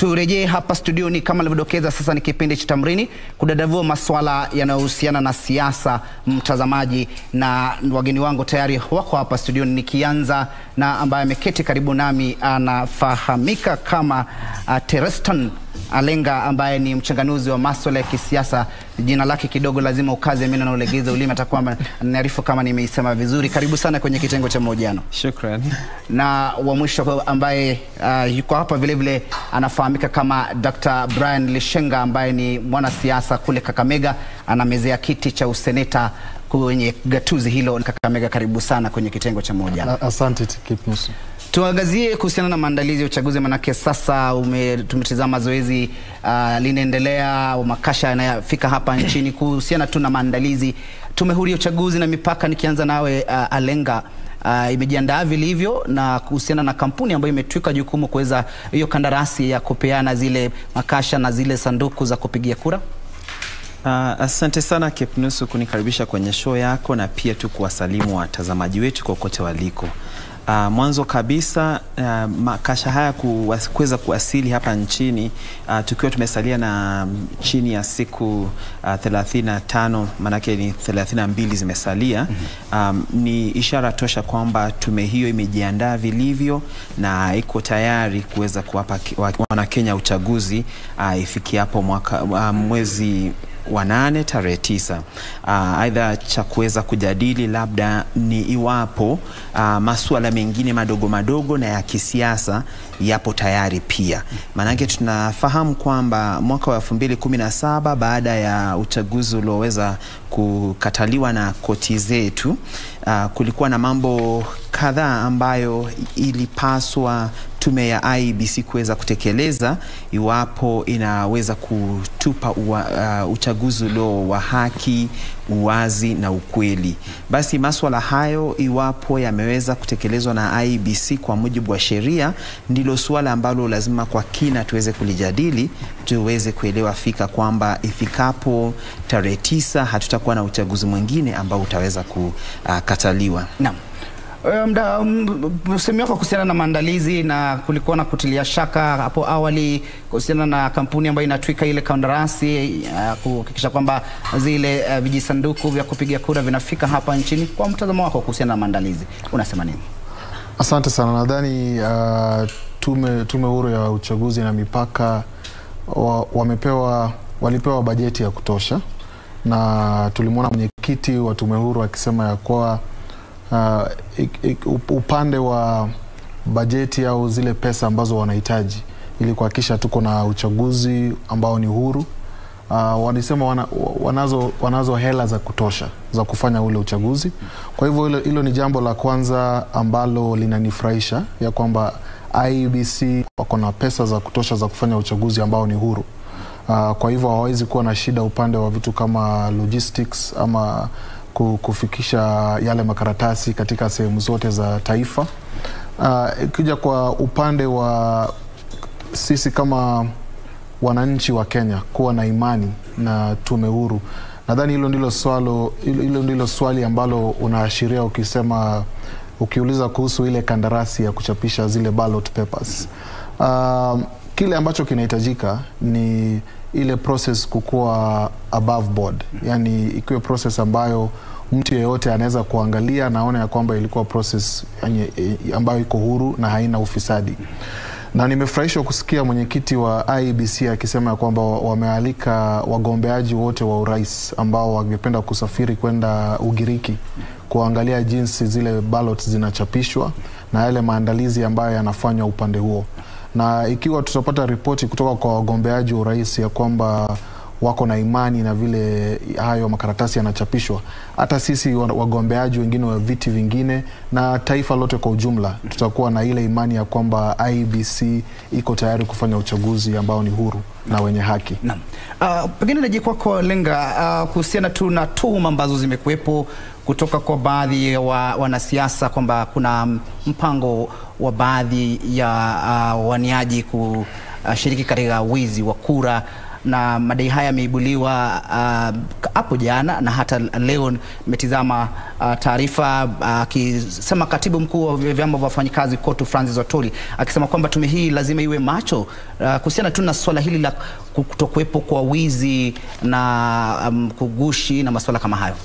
Turejee hapa studioni kama alivyodokeza, sasa ni kipindi cha Tamrini kudadavua masuala yanayohusiana na siasa, mtazamaji, na wageni wangu tayari wako hapa studioni, nikianza na ambaye ameketi karibu nami anafahamika kama uh, Terestan Alenga ambaye ni mchanganuzi wa masuala ya kisiasa. Jina lake kidogo lazima ukaze meno na ulegeze ulimi, atakuwa niarifu kama nimeisema vizuri. Karibu sana kwenye kitengo cha mahojiano. Shukran. Na wa mwisho ambaye uh, yuko hapa vile vile anafahamika kama Dr. Brian Lishenga ambaye ni mwanasiasa kule Kakamega, anamezea kiti cha useneta kwenye gatuzi hilo Kakamega. Karibu sana kwenye kitengo cha mahojiano. Asante Kipnusu. Tuangazie kuhusiana na maandalizi ya uchaguzi, manake sasa ume, tumetizama zoezi uh, linaendelea, makasha yanayofika hapa nchini. Kuhusiana tu na maandalizi, tume huru ya uchaguzi na mipaka, nikianza nawe uh, Alenga, uh, imejiandaa vilivyo na kuhusiana na kampuni ambayo imetwika jukumu kuweza hiyo kandarasi ya kupeana zile makasha na zile sanduku za kupigia kura? Uh, asante sana Kipnusu kunikaribisha kwenye show yako na pia tu kuwasalimu watazamaji wetu kokote waliko. Uh, mwanzo kabisa uh, makasha haya kuweza kuwasili hapa nchini uh, tukiwa tumesalia na chini ya siku uh, 35 maanake ni 32 zimesalia. Um, ni ishara tosha kwamba tume hiyo imejiandaa vilivyo na iko tayari kuweza kuwapa Wanakenya uchaguzi uh, ifikiapo mwaka uh, mwezi wa nane tarehe tisa. Aidha, cha kuweza kujadili labda ni iwapo uh, masuala mengine madogo madogo na ya kisiasa yapo tayari pia, maanake tunafahamu kwamba mwaka wa elfu mbili kumi na saba baada ya uchaguzi ulioweza kukataliwa na koti zetu, uh, kulikuwa na mambo kadhaa ambayo ilipaswa tume ya IEBC kuweza kutekeleza iwapo inaweza kutupa uwa, uh, uchaguzi ulio wa haki, uwazi na ukweli. Basi maswala hayo iwapo yameweza kutekelezwa na IEBC kwa mujibu wa sheria, ndilo suala ambalo lazima kwa kina tuweze kulijadili, tuweze kuelewa fika kwamba ifikapo tarehe tisa hatutakuwa na uchaguzi mwingine ambao utaweza kukataliwa. Naam. Msemi wako kuhusiana na maandalizi na kulikuwa na kutilia shaka hapo awali kuhusiana na kampuni ambayo inatwika ile kandarasi uh, kuhakikisha kwamba zile uh, vijisanduku vya kupiga kura vinafika hapa nchini. Kwa mtazamo wako kuhusiana na maandalizi unasema nini? Asante sana. Nadhani uh, tume, tume huru ya uchaguzi na mipaka wa, wamepewa walipewa bajeti ya kutosha, na tulimwona mwenyekiti wa tume huru akisema ya kuwa Uh, ik, ik, upande wa bajeti au zile pesa ambazo wanahitaji ili kuhakikisha tuko na uchaguzi ambao ni huru. Uh, walisema wana, wanazo, wanazo hela za kutosha za kufanya ule uchaguzi. Kwa hivyo hilo, hilo ni jambo la kwanza ambalo linanifurahisha ya kwamba IEBC wako na pesa za kutosha za kufanya uchaguzi ambao ni huru. Uh, kwa hivyo hawawezi kuwa na shida upande wa vitu kama logistics ama kufikisha yale makaratasi katika sehemu zote za taifa. Ikija uh, kwa upande wa sisi kama wananchi wa Kenya kuwa na imani na tume huru, nadhani hilo ndilo swalo, hilo ndilo swali ambalo unaashiria ukisema, ukiuliza kuhusu ile kandarasi ya kuchapisha zile ballot papers. Uh, kile ambacho kinahitajika ni ile process kukuwa above board, yani ikiwe process ambayo mtu yeyote anaweza kuangalia naona ya kwamba ilikuwa process ambayo iko huru na haina ufisadi. Na nimefurahishwa kusikia mwenyekiti wa IEBC akisema ya kwamba wamealika wagombeaji wote wa urais ambao wangependa kusafiri kwenda Ugiriki kuangalia jinsi zile ballots zinachapishwa na yale maandalizi ambayo yanafanywa upande huo na ikiwa tutapata ripoti kutoka kwa wagombeaji wa urais ya kwamba wako na imani na vile hayo makaratasi yanachapishwa, hata sisi wagombeaji wengine wa viti vingine na taifa lote kwa ujumla tutakuwa na ile imani ya kwamba IEBC iko tayari kufanya uchaguzi ambao ni huru na wenye haki. Naam. Uh, pengine naje kwako Lenga, uh, kuhusiana tu na tuhuma ambazo zimekuwepo kutoka kwa baadhi ya wa, wanasiasa kwamba kuna mpango wa baadhi ya uh, waniaji kushiriki katika wizi wa kura na madai haya yameibuliwa hapo uh, jana na hata leo nimetizama uh, taarifa akisema uh, katibu mkuu wa vyama vya wafanyikazi KOTU Francis Watoli akisema kwamba tume hii lazima iwe macho uh, kuhusiana tu na swala hili la kutokuwepo kwa wizi na um, kugushi na masuala kama hayo.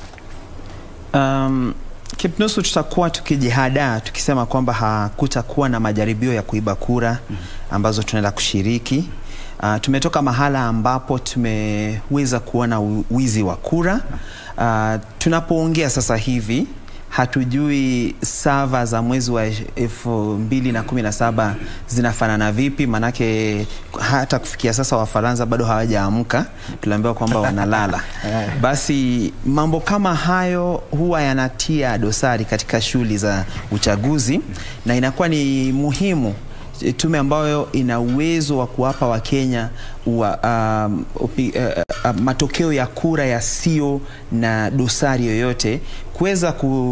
Um, Kipnusu, tutakuwa tukijihadaa tukisema kwamba hakutakuwa na majaribio ya kuiba kura ambazo tunaenda kushiriki. Uh, tumetoka mahala ambapo tumeweza kuona wizi wa kura. Uh, tunapoongea sasa hivi hatujui sava za mwezi wa elfu mbili na kumi na saba zinafanana vipi, manake hata kufikia sasa Wafaransa bado hawajaamka, tuliambiwa kwamba wanalala. Basi mambo kama hayo huwa yanatia dosari katika shughuli za uchaguzi, na inakuwa ni muhimu tume ambayo ina uwezo wa kuwapa Wakenya wa, um, upi, uh, uh, matokeo ya kura yasiyo na dosari yoyote kuweza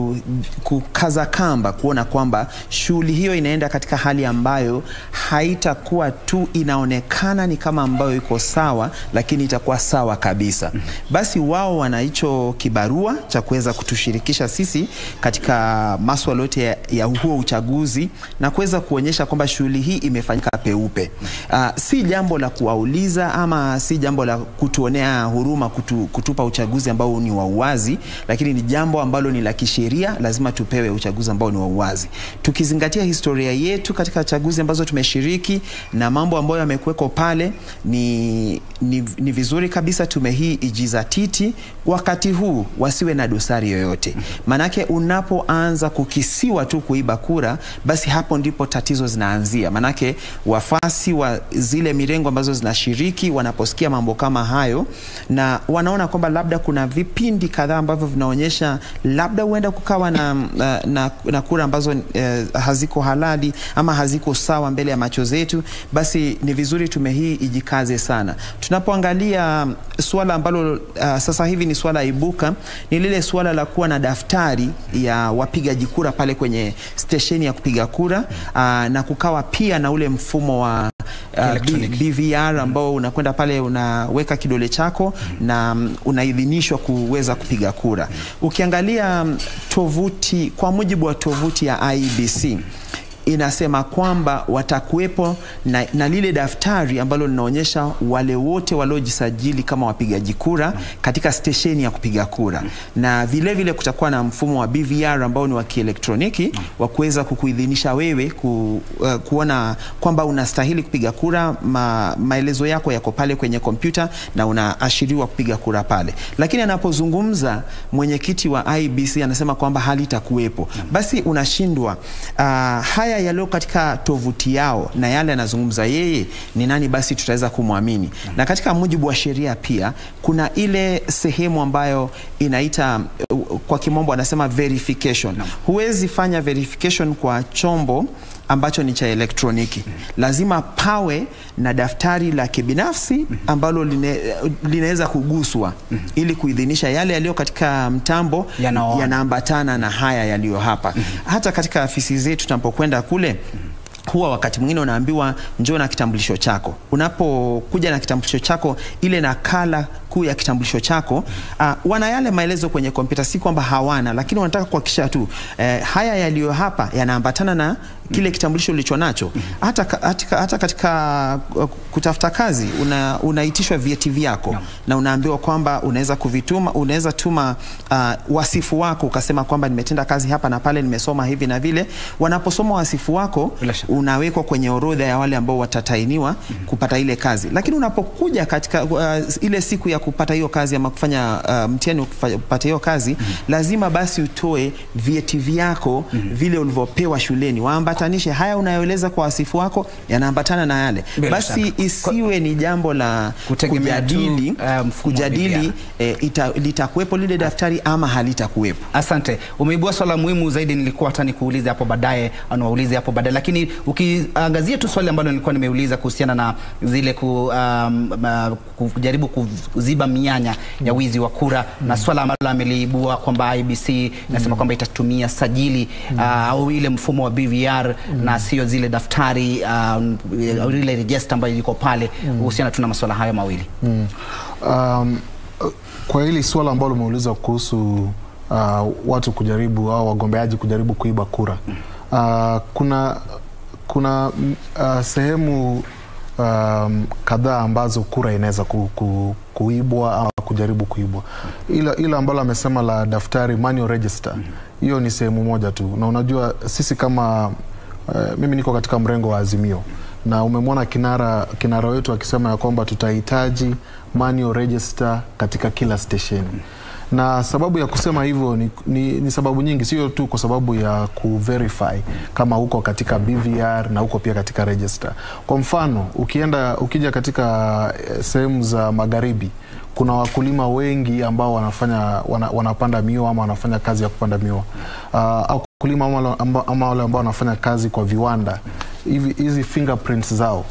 kukaza kamba kuona kwamba shughuli hiyo inaenda katika hali ambayo haitakuwa tu inaonekana ni kama ambayo iko sawa, lakini itakuwa sawa kabisa. Basi wao wana hicho kibarua cha kuweza kutushirikisha sisi katika maswala yote ya, ya huo uchaguzi na kuweza kuonyesha kwamba shughuli hii imefanyika peupe. Uh, si jambo la kuwauliza ama si jambo la kutuonea huruma kutu, kutupa uchaguzi ambao ni wa uwazi, lakini ni jambo ambalo ni la kisheria, lazima tupewe uchaguzi ambao ni wa uwazi, tukizingatia historia yetu katika chaguzi ambazo tumeshiriki na mambo ambayo yamekuweko pale. Ni, ni, ni vizuri kabisa tume hii ijizatiti wakati huu, wasiwe na dosari yoyote, manake unapoanza kukisiwa tu kuiba kura, basi hapo ndipo tatizo zinaanzia. Manake wafasi wa zile mirengo ambazo zinashiriki wanaposikia mambo kama hayo na wanaona kwamba labda kuna vipindi kadhaa ambavyo vinaonyesha labda huenda kukawa na, na, na, na kura ambazo eh, haziko halali ama haziko sawa mbele ya macho zetu, basi ni vizuri tume hii ijikaze sana. Tunapoangalia suala ambalo uh, sasa hivi ni suala ibuka, ni lile suala la kuwa na daftari ya wapigaji kura pale kwenye stesheni ya kupiga kura uh, na kukawa pia na ule mfumo wa Uh, BVR ambao unakwenda pale unaweka kidole chako na um, unaidhinishwa kuweza kupiga kura. Ukiangalia um, tovuti, kwa mujibu wa tovuti ya IEBC inasema kwamba watakuwepo na, na lile daftari ambalo linaonyesha wale wote waliojisajili kama wapigaji kura katika stesheni ya kupiga kura, na vilevile vile kutakuwa na mfumo wa BVR ambao ni wa kielektroniki wa kuweza kukuidhinisha wewe ku, uh, kuona kwamba unastahili kupiga kura. Ma, maelezo yako yako pale kwenye kompyuta na unaashiriwa kupiga kura pale, lakini anapozungumza mwenyekiti wa IEBC anasema kwamba halitakuwepo, basi unashindwa uh, haya yaliyo katika tovuti yao na yale anazungumza yeye ni nani, basi tutaweza kumwamini? Na katika mujibu wa sheria pia kuna ile sehemu ambayo inaita kwa kimombo anasema verification. Huwezi fanya verification kwa chombo ambacho ni cha elektroniki. Lazima pawe na daftari la kibinafsi ambalo line, linaweza kuguswa ili kuidhinisha yale yaliyo katika mtambo yanaambatana ya na haya yaliyo hapa. Hata katika afisi zetu tunapokwenda kule huwa wakati mwingine unaambiwa njoo na kitambulisho chako. Unapokuja na kitambulisho chako, ile nakala kuu ya kitambulisho chako uh, wana yale maelezo kwenye kompyuta, si kwamba hawana, lakini wanataka kuhakikisha tu eh, haya yaliyo hapa yanaambatana na kile kitambulisho ulicho nacho. Hata, hata, hata katika kutafuta kazi una, unaitishwa vyeti vyako na unaambiwa kwamba unaweza kuvituma, unaweza tuma uh, wasifu wako ukasema kwamba nimetenda kazi hapa na pale, nimesoma hivi na vile. Wanaposoma wasifu wako unawekwa kwenye orodha ya wale ambao watatainiwa kupata ile kazi, lakini unapokuja katika uh, ile siku ya kupata hiyo kazi ama kufanya uh, mtihani kupata hiyo kazi lazima basi utoe vyeti vyako vile ulivyopewa shuleni, waambatanishe haya unayoeleza kwa wasifu wako yanaambatana na yale Bila basi shaka. isiwe ni jambo la Kutegemea tu, kujadili, uh, mfumo wa kujadili BVR. eh, ita, litakuwepo lile daftari ama halitakuwepo. Asante, umeibua swala muhimu zaidi. Nilikuwa hata nikuulize hapo baadaye, au niwaulize hapo baadaye, lakini ukiangazia tu swali ambalo nilikuwa nimeuliza kuhusiana na zile ku, um, uh, kujaribu kuziba kuziba mianya ya wizi wa kura na swala ambalo ameliibua kwamba IBC inasema kwamba itatumia sajili ah, au ile mfumo wa BVR na sio zile daftari um, ile register ambayo iko pale kuhusiana tu na masuala hayo mawili. Um, kwa hili swala ambalo umeuliza kuhusu uh, watu kujaribu au wagombeaji kujaribu kuiba kura uh, kuna kuna mm, uh, sehemu um, kadhaa ambazo kura inaweza ku, ku, kuibwa au kujaribu kuibwa, ila, ila ambalo amesema la daftari manual register, hiyo ni sehemu moja tu, na unajua sisi kama uh, mimi niko katika mrengo wa Azimio na umemwona kinara kinara wetu akisema ya kwamba tutahitaji manual register katika kila stesheni na sababu ya kusema hivyo ni, ni, ni sababu nyingi, sio tu kwa sababu ya kuverify kama uko katika BVR na uko pia katika register. Kwa mfano ukienda ukija katika eh, sehemu za magharibi kuna wakulima wengi ambao wanafanya wana, wanapanda miwa ama wanafanya kazi ya kupanda miwa uh, au wakulima ama wale amba- ama wale ambao wanafanya kazi kwa viwanda hivi hizi fingerprints zao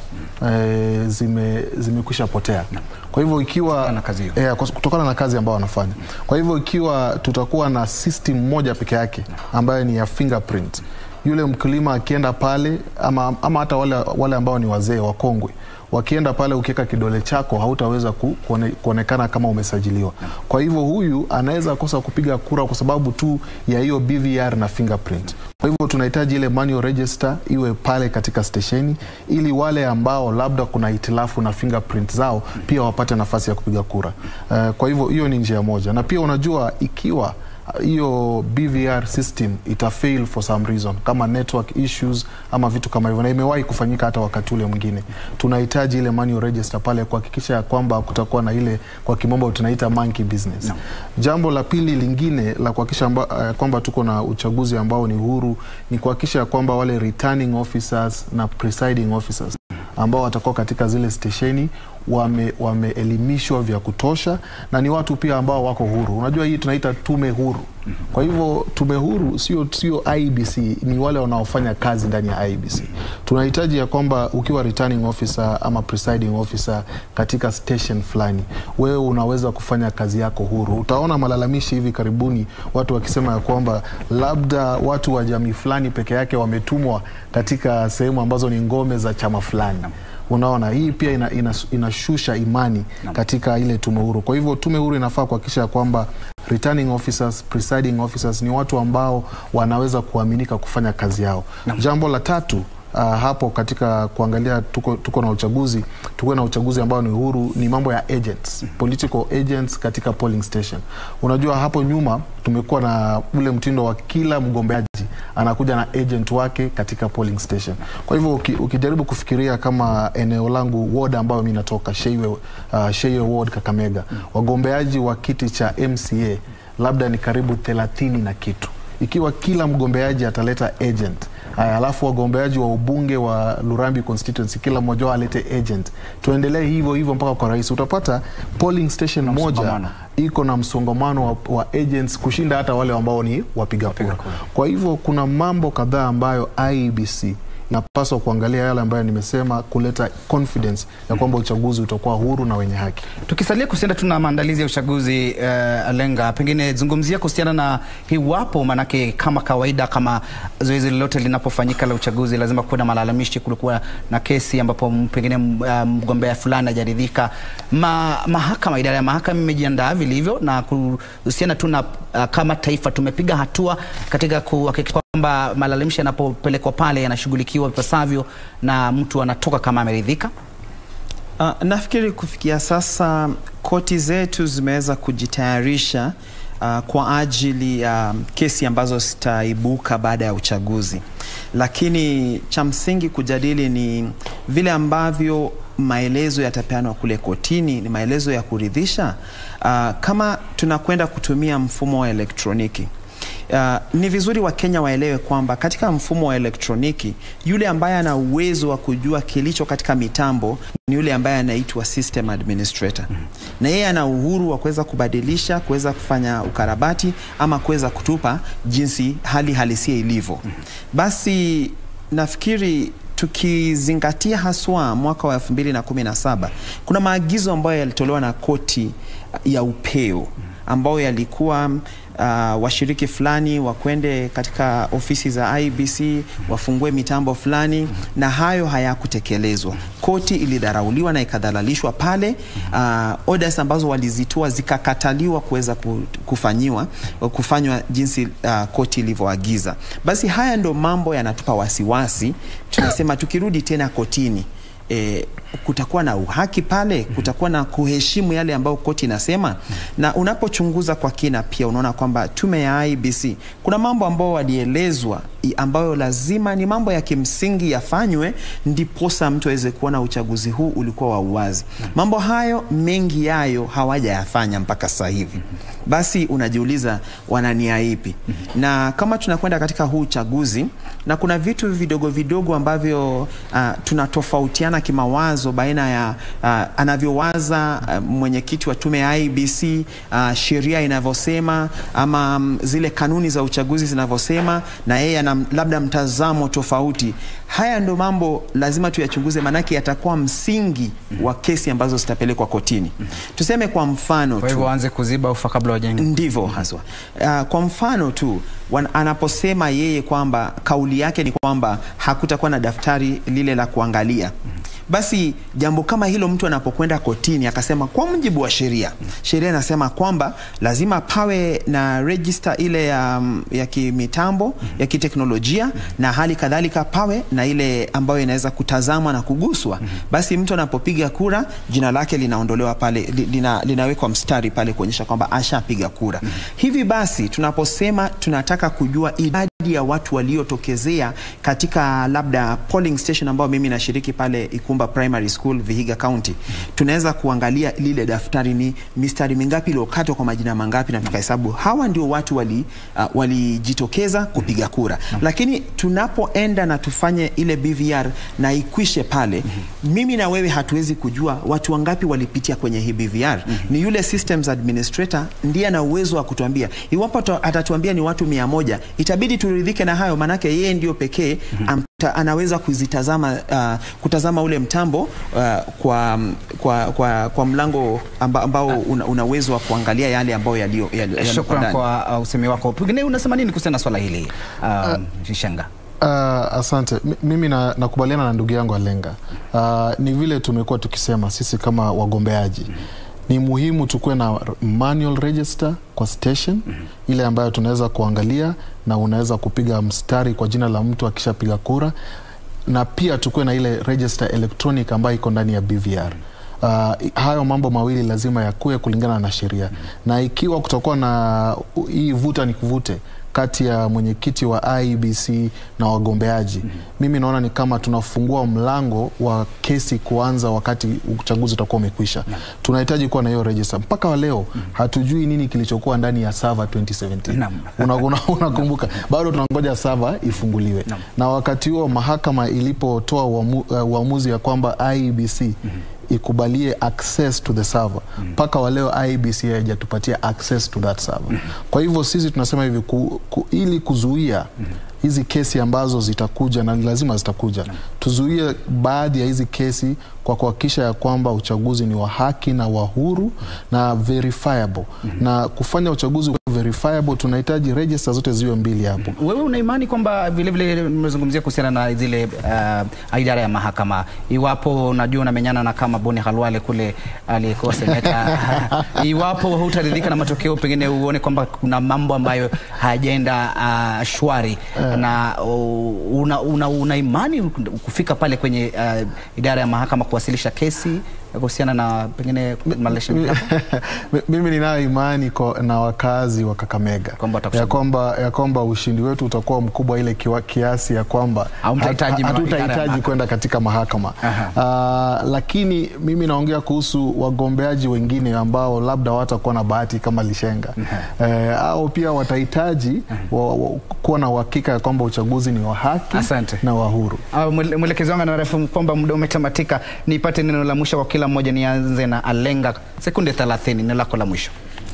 eh, zime zimekwisha potea. Kwa hivyo ikiwa na kazi hiyo. eh, kwa- kutokana na kazi ambao wanafanya. Kwa hivyo ikiwa tutakuwa na system moja peke yake ambayo ni ya fingerprint, yule mkulima akienda pale ama, ama hata wale, wale ambao ni wazee wakongwe wakienda pale, ukiweka kidole chako hautaweza ku, kuone, kuonekana kama umesajiliwa. Kwa hivyo huyu anaweza kosa kupiga kura kwa sababu tu ya hiyo BVR na fingerprint. Kwa hivyo tunahitaji ile manual register iwe pale katika stesheni, ili wale ambao labda kuna hitilafu na fingerprint zao pia wapate nafasi ya kupiga kura. Uh, kwa hivyo hiyo ni njia moja, na pia unajua ikiwa hiyo BVR system ita fail for some reason kama network issues ama vitu kama hivyo, na imewahi kufanyika hata wakati ule mwingine, tunahitaji ile manual register pale kuhakikisha ya kwamba kutakuwa na ile kwa kimombo tunaita monkey business. No. Jambo la pili lingine la kuhakikisha amba- eh, kwamba tuko na uchaguzi ambao ni huru ni kuhakikisha ya kwamba wale returning officers na presiding officers ambao watakuwa katika zile stesheni wame- wameelimishwa vya kutosha na ni watu pia ambao wako huru. Unajua hii tunaita tume huru. Kwa hivyo tume huru sio sio IBC, ni wale wanaofanya kazi ndani ya IBC. Tunahitaji ya kwamba ukiwa returning officer ama presiding officer katika station fulani, wewe unaweza kufanya kazi yako huru. Utaona malalamishi hivi karibuni watu wakisema ya kwamba labda watu wa jamii fulani peke yake wametumwa katika sehemu ambazo ni ngome za chama fulani. Unaona, hii pia ina, ina, inashusha imani katika ile tume huru. Kwa hivyo tume huru inafaa kuhakikisha ya kwamba returning officers, presiding officers ni watu ambao wanaweza kuaminika kufanya kazi yao. Jambo la tatu Uh, hapo katika kuangalia tuko, tuko na uchaguzi tuko na uchaguzi ambao ni huru, ni mambo ya agents, political agents katika polling station. Unajua hapo nyuma tumekuwa na ule mtindo wa kila mgombeaji anakuja na agent wake katika polling station. Kwa hivyo uki, ukijaribu kufikiria kama eneo langu ward ambayo mimi natoka Sheiwe, uh, Sheiwe ward Kakamega, wagombeaji wa kiti cha MCA labda ni karibu thelathini na kitu ikiwa kila mgombeaji ataleta agent Aya, alafu wagombeaji wa ubunge wa Lurambi constituency kila mmoja wao alete agent, tuendelee hivyo hivyo mpaka kwa rais. Utapata polling station moja msongamano. iko na msongamano wa, wa agents kushinda hata wale ambao ni wapiga kura. Kwa hivyo kuna mambo kadhaa ambayo IEBC inapaswa kuangalia yale ambayo nimesema, kuleta confidence ya kwamba uchaguzi utakuwa huru na wenye haki. Tukisalia kuhusiana tu na maandalizi ya uchaguzi uh, Alenga, pengine zungumzia kuhusiana na iwapo, maanake kama kawaida, kama zoezi lolote linapofanyika la uchaguzi lazima kuwe na malalamishi. Kulikuwa na kesi ambapo m- pengine m- uh, mgombea fulani hajaridhika. Ma, mahakama, idara ya mahakama imejiandaa vilivyo na kuhusiana tu na uh, kama taifa tumepiga hatua katika kuhakikisha kwamba malalamishi yanapopelekwa pale yanashughulikiwa ipasavyo na mtu anatoka kama ameridhika. Uh, nafikiri kufikia sasa koti zetu zimeweza kujitayarisha uh, kwa ajili ya kesi ambazo zitaibuka baada ya uchaguzi, lakini cha msingi kujadili ni vile ambavyo maelezo yatapeanwa kule kotini ni maelezo ya kuridhisha. Uh, kama tunakwenda kutumia mfumo wa elektroniki Uh, ni vizuri Wakenya waelewe kwamba katika mfumo wa elektroniki yule ambaye ana uwezo wa kujua kilicho katika mitambo ni yule ambaye anaitwa system administrator, na yeye ana uhuru wa kuweza kubadilisha, kuweza kufanya ukarabati ama kuweza kutupa jinsi hali halisia ilivyo. Basi nafikiri tukizingatia haswa mwaka wa 2017 kuna maagizo ambayo yalitolewa na koti ya upeo ambayo yalikuwa uh, washiriki fulani wakwende katika ofisi za IBC wafungue mitambo fulani, na hayo hayakutekelezwa. Koti ilidharauliwa na ikadhalalishwa pale. Uh, orders ambazo walizitoa zikakataliwa kuweza ku- kufanyiwa kufanywa jinsi uh, koti ilivyoagiza. Basi haya ndo mambo yanatupa wasiwasi. Tunasema tukirudi tena kotini E, kutakuwa na uhaki pale, kutakuwa na kuheshimu yale ambayo koti inasema. Na unapochunguza kwa kina, pia unaona kwamba tume ya IBC kuna mambo ambayo walielezwa i- ambayo lazima ni mambo ya kimsingi yafanywe, ndiposa mtu aweze kuona uchaguzi huu ulikuwa wa uwazi. Mambo hayo mengi yayo hawajayafanya mpaka sasa hivi. Basi unajiuliza wana nia ipi? Na kama tunakwenda katika huu uchaguzi na kuna vitu vidogo vidogo ambavyo uh, tunatofautiana kimawazo baina ya uh, anavyowaza uh, mwenyekiti wa tume ya IBC uh, sheria inavyosema ama um, zile kanuni za uchaguzi zinavyosema na yeye ana labda mtazamo tofauti. Haya ndo mambo lazima tuyachunguze, maanake yatakuwa msingi wa kesi ambazo zitapelekwa kotini. Tuseme kwa mfano Kwa tu hivyo waanze kuziba ufa kabla wajenge. ndivyo haswa. Uh, kwa mfano tu wan, anaposema yeye kwamba kauli yake ni kwamba hakutakuwa na daftari lile la kuangalia basi jambo kama hilo mtu anapokwenda kotini akasema kwa mujibu wa sheria, sheria inasema kwamba lazima pawe na register ile ya, ya kimitambo ya kiteknolojia na hali kadhalika pawe na ile ambayo inaweza kutazamwa na kuguswa. Basi mtu anapopiga kura jina lake linaondolewa pale, li- lina, linawekwa mstari pale kuonyesha kwamba ashapiga kura. Hivi basi tunaposema tunataka kujua idadi ya watu waliotokezea katika labda polling station ambayo mimi nashiriki pale Ikumba Primary School Vihiga County, tunaweza kuangalia lile daftari ni mistari mingapi iliyokatwa kwa majina mangapi, na tukahesabu hawa ndio watu wali uh, walijitokeza kupiga kura. Lakini tunapoenda na tufanye ile BVR na ikwishe pale, mimi na wewe hatuwezi kujua watu wangapi walipitia kwenye hii BVR. Ni yule systems administrator ndiye ana uwezo wa kutuambia. Iwapo ata- atatuambia ni watu mia moja, itabidi turidhike na hayo, maanake yeye ndio pekee amta- anaweza kuzitazama uh, kutazama ule mtambo uh, kwa, kwa, kwa, kwa mlango amba, ambao una, una uwezo wa kuangalia yale ambayo yaliyo yaliyo- yaliyo Shukran ndani. kwa uh, usemi wako. Pengine unasema nini kuhusiana na swala hili uh, Shenga? Uh, asante. M- Mimi na- nakubaliana na ndugu yangu Alenga. Uh, ni vile tumekuwa tukisema sisi kama wagombeaji ni muhimu tukuwe na r- manual register kwa station ile ambayo tunaweza kuangalia na unaweza kupiga mstari kwa jina la mtu akishapiga kura, na pia tukuwe na ile register electronic ambayo iko ndani ya BVR. Uh, hayo mambo mawili lazima yakuwe kulingana na sheria, na ikiwa kutakuwa na u- hii vuta ni kuvute kati ya mwenyekiti wa IEBC na wagombeaji mimi naona ni kama tunafungua mlango wa kesi kuanza wakati uchaguzi utakuwa umekwisha. Tunahitaji kuwa na hiyo register. Mpaka wa leo hatujui nini kilichokuwa ndani ya server 2017. Naam. Una- una- Unakumbuka, bado tunangoja server ifunguliwe, na wakati huo mahakama ilipotoa uamu, uh, uamuzi ya kwamba IEBC ikubalie access to the server mpaka wa leo IEBC haijatupatia access to that server. Kwa hivyo sisi tunasema hivi ku, ku, ili kuzuia hizi kesi ambazo zitakuja na lazima zitakuja, tuzuie baadhi ya hizi kesi kwa kuhakikisha ya kwamba uchaguzi ni wa haki na wa huru na verifiable. Na kufanya uchaguzi uwe verifiable, tunahitaji register zote ziwe mbili hapo. Wewe una imani kwamba vilevile mmezungumzia kuhusiana na zile uh, idara ya mahakama, iwapo unajua unamenyana na kama Boni Halwale kule aliyekuwa seneta iwapo hutaridhika na matokeo, pengine uone kwamba kuna mambo ambayo hayajaenda uh, shwari na uh, una, una, una imani kufika pale kwenye uh, idara ya mahakama kuwasilisha kesi kuhusiana na pengine Malaysia Mimi ninayo imani kwa, na wakazi wa Kakamega Kwamba watakuchagua. ya kwamba, ya kwamba ushindi wetu utakuwa mkubwa ile kiwa, kiasi ya kwamba Hamtahitaji hat- ma- idara ya hatutahitaji mahakama. kwenda katika mahakama uh, lakini mimi naongea kuhusu wagombeaji wengine ambao labda watakuwa na bahati kama Lishenga eh, au pia watahitaji wa, wa, kuwa na uhakika ya kwamba uchaguzi ni wa haki Asante. na wa huru. Ah, mwele- Mwelekezi wangu anaarifu kwamba muda umetamatika. Nipate neno la mwisho kwa kila mmoja. Nianze na Alenga, sekunde 30, neno lako la mwisho.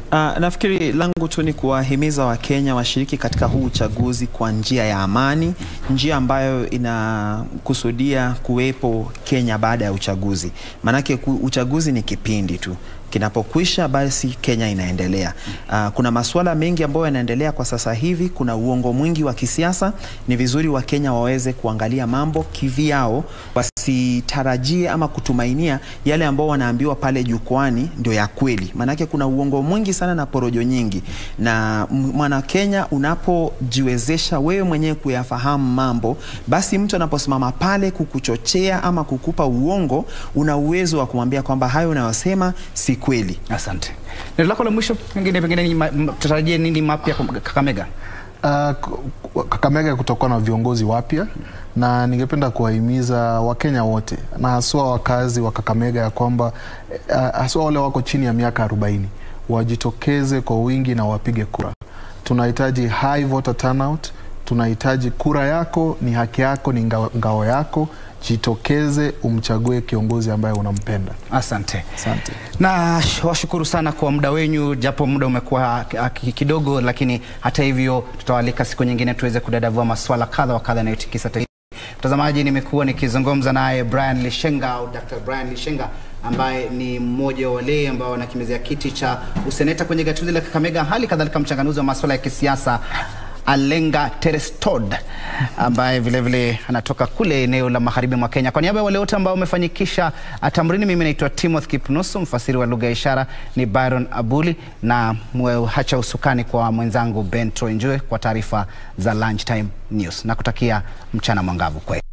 Uh, nafikiri langu tu ni kuwahimiza Wakenya washiriki katika huu uchaguzi kwa njia ya amani, njia ambayo inakusudia kuwepo Kenya baada ya uchaguzi. Maanake ku- uchaguzi ni kipindi tu kinapokwisha basi Kenya inaendelea. Uh, kuna masuala mengi ambayo yanaendelea kwa sasa hivi. Kuna uongo mwingi wa kisiasa. Ni vizuri Wakenya waweze kuangalia mambo kivyao, wasitarajie ama kutumainia yale ambao wanaambiwa pale jukwani ndio ya kweli, maanake kuna uongo mwingi sana na porojo nyingi. Na m- mwana Kenya, unapojiwezesha wewe mwenyewe kuyafahamu mambo, basi mtu anaposimama pale kukuchochea ama kukupa uongo, una uwezo wa kumwambia kwamba hayo unayosema si kweli. Asante. Neno lako la mwisho pengine pengine ni ma- m- tutarajie nini mapya kwa Kakamega? Uh, k- Kakamega kutakuwa na viongozi wapya na ningependa kuwahimiza Wakenya wote na haswa wakazi wa Kakamega ya kwamba uh, haswa wale wako chini ya miaka 40 wajitokeze kwa wingi na wapige kura. Tunahitaji high voter turnout, tunahitaji kura yako ni haki yako, ni ngao, ngao yako. Jitokeze umchague kiongozi ambaye unampenda. Asante. Asante. na sh- washukuru sana kwa muda wenyu, japo muda umekuwa ah, ki- kidogo, lakini hata hivyo tutawalika siku nyingine tuweze kudadavua maswala kadha wa kadha yanayotikisa taifa. Mtazamaji, nimekuwa nikizungumza naye Brian Lishenga au Dr. Brian Lishenga ambaye ni mmoja wa wale ambao wanakimezea kiti cha useneta kwenye gatuzi la Kakamega, hali kadhalika mchanganuzi wa masuala ya kisiasa Alenga Terestod ambaye vilevile vile anatoka kule eneo la magharibi mwa Kenya. Kwa niaba ya wale wote ambao wamefanikisha tamrini, mimi naitwa Timothy Kipnusu, mfasiri wa lugha ya ishara ni Byron Abuli, na mwehacha usukani kwa mwenzangu Ben Troy Njue kwa taarifa za Lunchtime News na kutakia mchana mwangavu kweli.